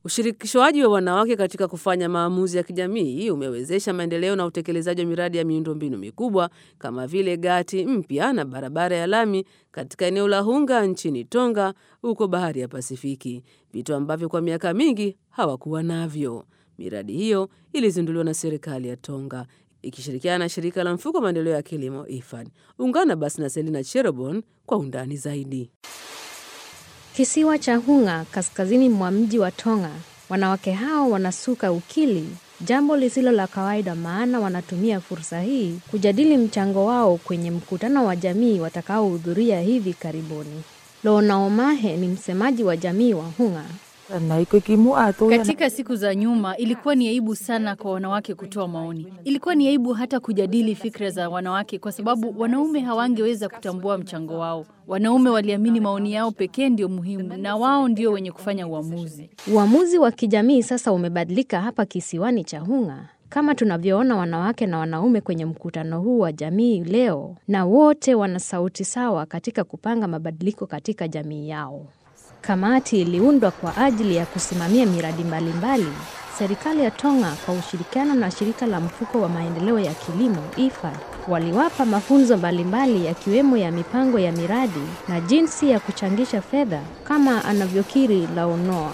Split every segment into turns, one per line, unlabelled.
Ushirikishwaji wa wanawake katika kufanya maamuzi ya kijamii umewezesha maendeleo na utekelezaji wa miradi ya miundombinu mikubwa kama vile gati mpya na barabara ya lami katika eneo la Hunga nchini Tonga huko bahari ya Pasifiki, vitu ambavyo kwa miaka mingi hawakuwa navyo. Miradi hiyo ilizinduliwa na serikali ya Tonga ikishirikiana na shirika la mfuko wa maendeleo ya kilimo IFAD. Ungana basi na Selina Cherobon kwa undani zaidi.
Kisiwa cha Hunga kaskazini mwa mji wa Tonga, wanawake hao wanasuka ukili, jambo lisilo la kawaida, maana wanatumia fursa hii kujadili mchango wao kwenye mkutano wa jamii watakaohudhuria hivi karibuni. Lona Omahe ni msemaji wa jamii wa Hunga.
Katika siku za nyuma ilikuwa ni aibu sana kwa wanawake kutoa maoni. Ilikuwa ni aibu hata kujadili fikra za wanawake, kwa sababu wanaume hawangeweza kutambua mchango wao. Wanaume waliamini maoni yao pekee ndio muhimu, na wao ndio wenye kufanya uamuzi.
Uamuzi wa kijamii sasa umebadilika hapa kisiwani cha Hunga, kama tunavyoona wanawake na wanaume kwenye mkutano huu wa jamii leo, na wote wana sauti sawa katika kupanga mabadiliko katika jamii yao. Kamati iliundwa kwa ajili ya kusimamia miradi mbalimbali. Serikali ya Tonga kwa ushirikiano na shirika la mfuko wa maendeleo ya kilimo IFAD waliwapa mafunzo mbalimbali yakiwemo ya mipango ya miradi na jinsi ya kuchangisha fedha kama anavyokiri Launoa.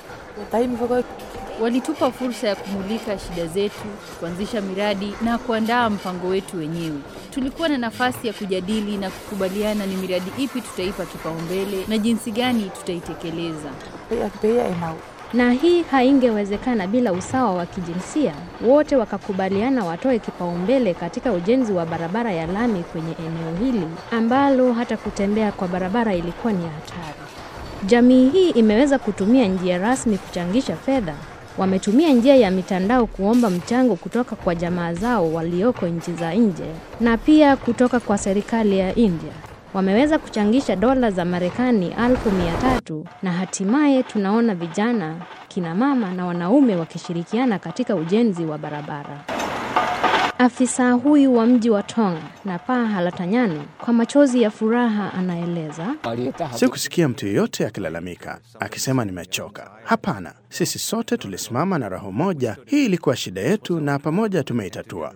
Walitupa fursa ya kumulika shida zetu, kuanzisha miradi na kuandaa mpango wetu wenyewe. Tulikuwa na nafasi ya kujadili na kukubaliana ni miradi ipi tutaipa kipaumbele na jinsi gani tutaitekeleza.
Na hii haingewezekana bila usawa wa kijinsia. Wote wakakubaliana watoe kipaumbele katika ujenzi wa barabara ya lami kwenye eneo hili ambalo hata kutembea kwa barabara ilikuwa ni hatari. Jamii hii imeweza kutumia njia rasmi kuchangisha fedha. Wametumia njia ya mitandao kuomba mchango kutoka kwa jamaa zao walioko nchi za nje na pia kutoka kwa serikali ya India. Wameweza kuchangisha dola za Marekani elfu mia tatu na hatimaye tunaona vijana, kina mama na wanaume wakishirikiana katika ujenzi wa barabara. Afisa huyu wa mji wa Tonga na Paa Halatanyani kwa machozi ya furaha anaeleza,
Sikusikia mtu yeyote akilalamika akisema nimechoka. Hapana, sisi sote tulisimama na roho moja. Hii ilikuwa shida yetu na pamoja tumeitatua.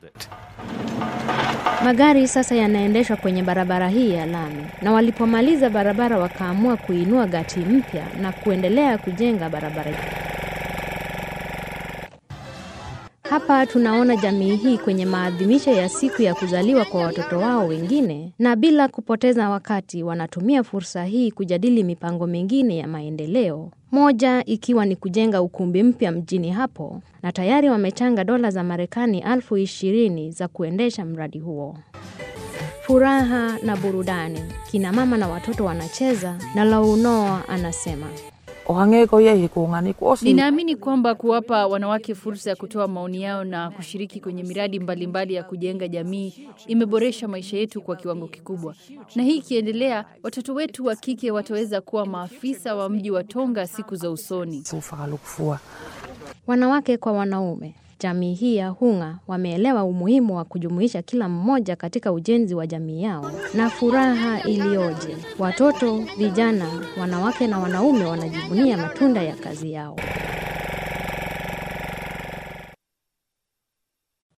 magari sasa yanaendeshwa kwenye barabara hii ya lami, na walipomaliza barabara wakaamua kuinua gati mpya na kuendelea kujenga barabara. Hapa tunaona jamii hii kwenye maadhimisho ya siku ya kuzaliwa kwa watoto wao wengine, na bila kupoteza wakati wanatumia fursa hii kujadili mipango mingine ya maendeleo, moja ikiwa ni kujenga ukumbi mpya mjini hapo, na tayari wamechanga dola za Marekani elfu ishirini za kuendesha mradi huo. Furaha na burudani, kina mama na watoto wanacheza, na Launoa anasema
Ninaamini kwamba kuwapa wanawake fursa ya kutoa maoni yao na kushiriki kwenye miradi mbalimbali mbali ya kujenga jamii imeboresha maisha yetu kwa kiwango kikubwa, na hii ikiendelea, watoto wetu wa kike wataweza kuwa maafisa wa mji wa Tonga siku za usoni.
wanawake kwa wanaume. Jamii hii ya Hunga wameelewa umuhimu wa kujumuisha kila mmoja katika ujenzi wa jamii yao, na furaha iliyoje! Watoto, vijana, wanawake na wanaume wanajivunia matunda ya kazi yao.